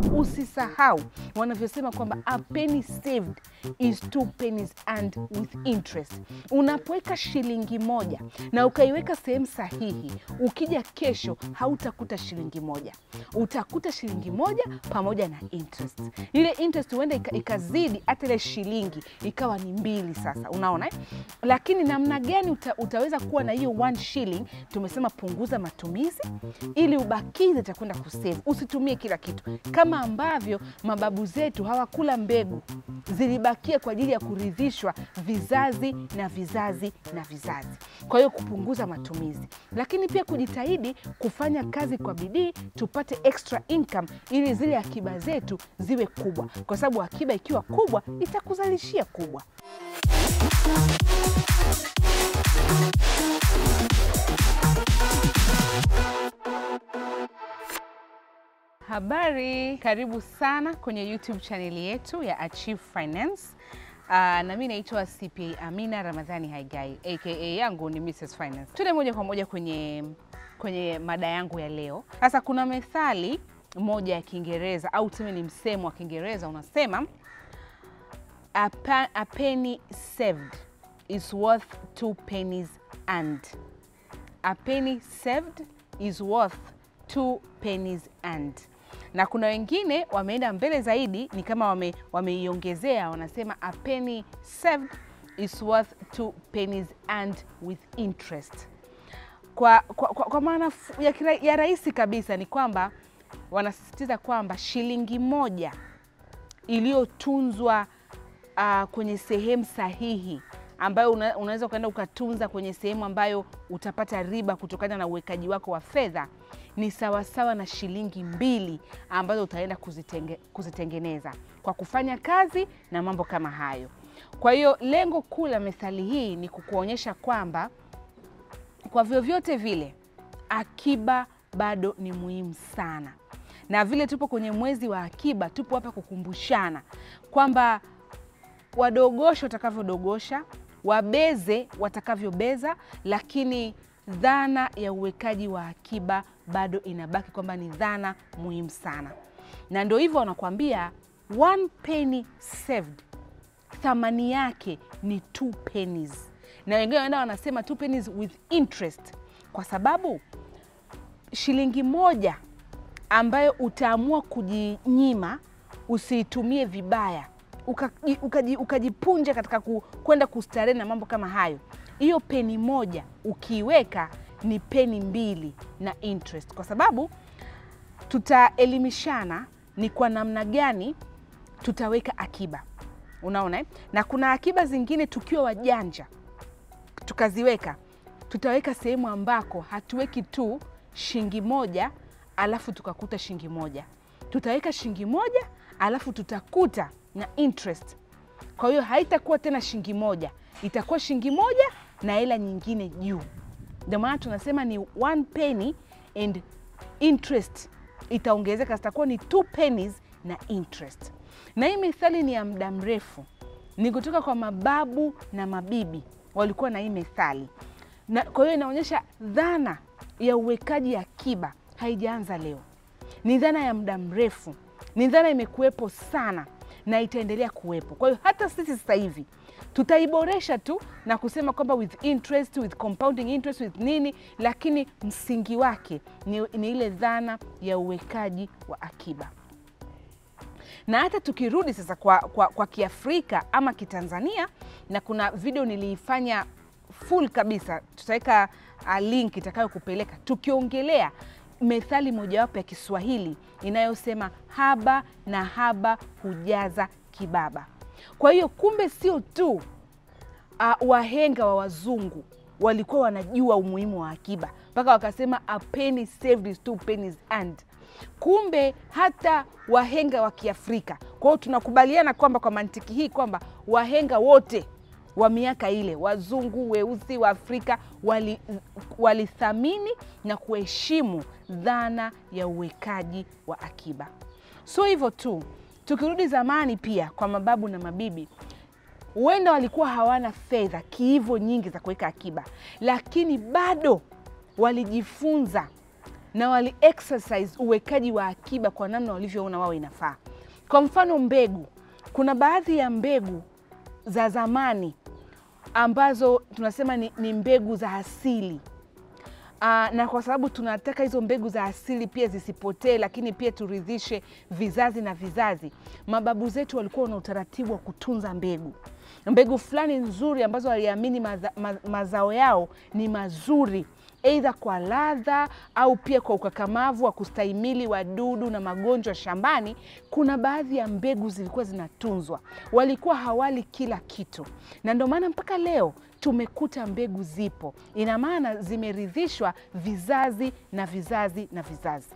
usisahau wanavyosema kwamba a penny saved is two pennies and with interest. Unapoweka shilingi moja na ukaiweka sehemu sahihi, ukija kesho hautakuta shilingi moja, utakuta shilingi moja pamoja na interest. Ile interest huenda ika- ikazidi hata ile shilingi ikawa ni mbili. Sasa unaona eh? Lakini namna gani uta, utaweza kuwa na hiyo one shilling? Tumesema punguza matumizi ili ubakize cha kwenda kusave. Usitumie kila kitu, kama ambavyo mababu zetu hawakula mbegu, zilibakia kwa ajili ya kuridhishwa vizazi na vizazi na vizazi. Kwa hiyo kupunguza matumizi, lakini pia kujitahidi kufanya kazi kwa bidii, tupate extra income ili zile akiba zetu ziwe kubwa, kwa sababu akiba ikiwa kubwa itakuzalishia kubwa. Habari, karibu sana kwenye YouTube chaneli yetu ya Achieve Finance. Uh, na mimi naitwa CPA Amina Ramadhani Haigai aka yangu ni Mrs Finance. Tuende moja kwa moja kwenye, kwenye mada yangu ya leo. Sasa kuna methali moja ya Kiingereza au tuseme ni msemo wa Kiingereza unasema a, pa, a penny saved is worth two pennies earned. A penny saved is worth two pennies earned. Na kuna wengine wameenda mbele zaidi, ni kama wame, wameiongezea wanasema a penny saved is worth two pennies earned with interest. Kwa, kwa, kwa, kwa maana fu- ya, kira- ya rahisi kabisa ni kwamba wanasisitiza kwamba shilingi moja iliyotunzwa uh, kwenye sehemu sahihi ambayo una, unaweza ukaenda ukatunza kwenye sehemu ambayo utapata riba kutokana na uwekaji wako wa fedha ni sawasawa na shilingi mbili ambazo utaenda kuzitenge, kuzitengeneza kwa kufanya kazi na mambo kama hayo. Kwa hiyo lengo kuu la methali hii ni kukuonyesha kwamba kwa vyovyote vile akiba bado ni muhimu sana, na vile tupo kwenye mwezi wa akiba, tupo hapa kukumbushana kwamba wadogoshe watakavyodogosha, wabeze watakavyobeza, lakini dhana ya uwekaji wa akiba bado inabaki kwamba ni dhana muhimu sana, na ndio hivyo wanakuambia one penny saved thamani yake ni two pennies, na wengine wanaenda wanasema two pennies with interest, kwa sababu shilingi moja ambayo utaamua kujinyima usiitumie vibaya ukaji- ukaji- ukajipunja katika ku- kwenda kustarehe na mambo kama hayo, hiyo peni moja ukiiweka ni peni mbili na interest, kwa sababu tutaelimishana ni kwa namna gani tutaweka akiba. Unaona eh? na kuna akiba zingine tukiwa wajanja tukaziweka, tutaweka sehemu ambako hatuweki tu shilingi moja alafu tukakuta shilingi moja, tutaweka shilingi moja alafu tutakuta na interest. Kwa hiyo haitakuwa tena shilingi moja, itakuwa shilingi moja na hela nyingine juu. Ndio maana tunasema ni one penny and interest itaongezeka, zitakuwa ni two pennies na interest. Na hii methali ni ya muda mrefu, ni kutoka kwa mababu na mabibi walikuwa na hii methali na kwa hiyo inaonyesha dhana ya uwekaji akiba haijaanza leo, ni dhana ya muda mrefu, ni dhana imekuwepo sana na itaendelea kuwepo. Kwa hiyo hata sisi sasa hivi tutaiboresha tu na kusema kwamba with interest, with compounding interest, with nini, lakini msingi wake ni, ni ile dhana ya uwekaji wa akiba na hata tukirudi sasa kwa, kwa, kwa Kiafrika ama Kitanzania, na kuna video niliifanya full kabisa, tutaweka uh, link itakayokupeleka tukiongelea methali mojawapo ya Kiswahili inayosema haba na haba hujaza kibaba. Kwa hiyo kumbe sio tu uh, wahenga wa wazungu walikuwa wanajua umuhimu wa akiba mpaka wakasema a penny saved is two pennies earned. Kumbe hata wahenga wa Kiafrika. Kwa hiyo tunakubaliana kwamba kwa mantiki hii kwamba wahenga wote wa miaka ile, wazungu, weusi, wa Afrika wali- walithamini na kuheshimu dhana ya uwekaji wa akiba. Sio hivyo tu, tukirudi zamani pia kwa mababu na mabibi huenda walikuwa hawana fedha kiivo nyingi za kuweka akiba, lakini bado walijifunza na wali exercise uwekaji wa akiba kwa namna walivyoona wao inafaa. Kwa mfano mbegu, kuna baadhi ya mbegu za zamani ambazo tunasema ni, ni mbegu za asili. Aa, na kwa sababu tunataka hizo mbegu za asili pia zisipotee, lakini pia turidhishe vizazi na vizazi, mababu zetu walikuwa na utaratibu wa kutunza mbegu mbegu fulani nzuri ambazo waliamini maza, ma, mazao yao ni mazuri aidha kwa ladha au pia kwa ukakamavu wa kustahimili wadudu na magonjwa shambani. Kuna baadhi ya mbegu zilikuwa zinatunzwa, walikuwa hawali kila kitu, na ndio maana mpaka leo tumekuta mbegu zipo. Ina maana zimeridhishwa vizazi na vizazi na vizazi,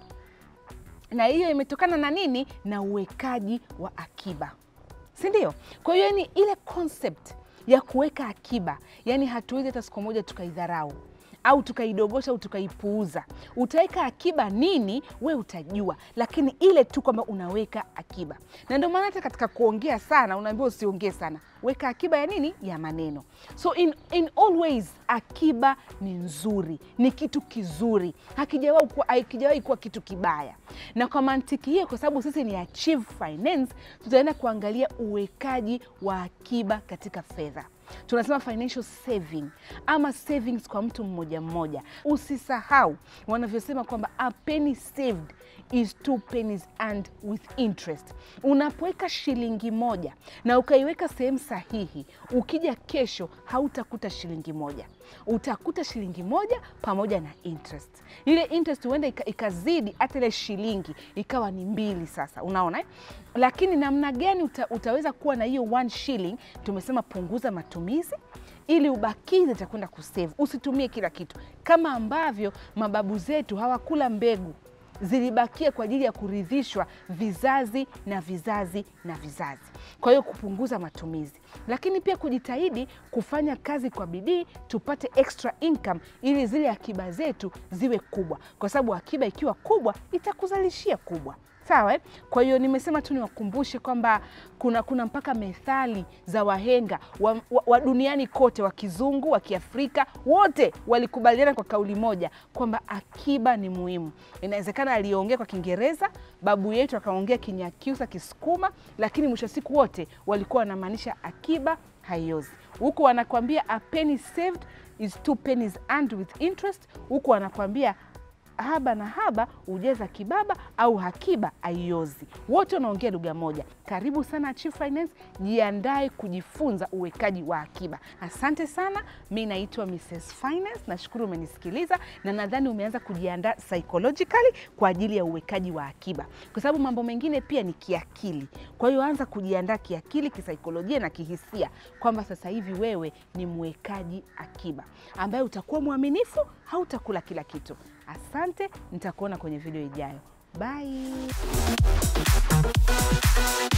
na hiyo imetokana na nini? Na uwekaji wa akiba, si ndio? Kwa hiyo ni ile concept ya kuweka akiba, yani hatuwezi hata siku moja tukaidharau au tukaidogosha au tukaipuuza. Utaweka akiba nini, we utajua, lakini ile tu kwamba unaweka akiba. Na ndio maana hata katika kuongea sana unaambiwa usiongee sana, weka akiba ya nini, ya maneno. So in, in all ways akiba ni nzuri, ni kitu kizuri, hakijawahi kuwa, hakijawahi kuwa kitu kibaya. Na kwa mantiki hiyo, kwa sababu sisi ni Achieve Finance, tutaenda kuangalia uwekaji wa akiba katika fedha tunasema financial saving ama savings kwa mtu mmoja mmoja. Usisahau wanavyosema kwamba a penny saved is two pennies and with interest. Unapoweka shilingi moja na ukaiweka sehemu sahihi, ukija kesho hautakuta shilingi moja, utakuta shilingi moja pamoja na interest. Ile interest huenda ikazidi hata ile shilingi ikawa ni mbili. Sasa unaona eh? Lakini namna gani uta, utaweza kuwa na hiyo one shilling? Tumesema punguza matumizi ili ubakize cha kwenda kusave. Usitumie kila kitu, kama ambavyo mababu zetu hawakula mbegu zilibakia kwa ajili ya kuridhishwa vizazi na vizazi na vizazi. Kwa hiyo kupunguza matumizi, lakini pia kujitahidi kufanya kazi kwa bidii tupate extra income ili zile akiba zetu ziwe kubwa, kwa sababu akiba ikiwa kubwa itakuzalishia kubwa. Sawa eh? Kwa hiyo nimesema tu niwakumbushe kwamba kuna, kuna mpaka methali za wahenga wa, wa, wa duniani kote, wa kizungu wa kiafrika, wote walikubaliana kwa kauli moja kwamba akiba ni muhimu. Inawezekana aliongea kwa Kiingereza, babu yetu akaongea Kinyakyusa, Kisukuma, lakini mwisho wa siku wote walikuwa wanamaanisha akiba haiozi. Huku wanakwambia a penny saved is two pennies and with interest, huku wanakwambia haba na haba hujeza kibaba au hakiba aiozi. Wote wanaongea lugha moja. Karibu sana Achieve Finance, jiandae kujifunza uwekaji wa akiba. Asante sana, mi naitwa Mrs Finance. Nashukuru umenisikiliza na nadhani umeanza kujiandaa psychologically kwa ajili ya uwekaji wa akiba, kwa sababu mambo mengine pia ni kiakili. Kwa hiyo anza kujiandaa kiakili, kisaikolojia na kihisia kwamba sasa hivi wewe ni mwekaji akiba ambaye utakuwa mwaminifu, hautakula kila kitu. Asante, nitakuona kwenye video ijayo. Bye.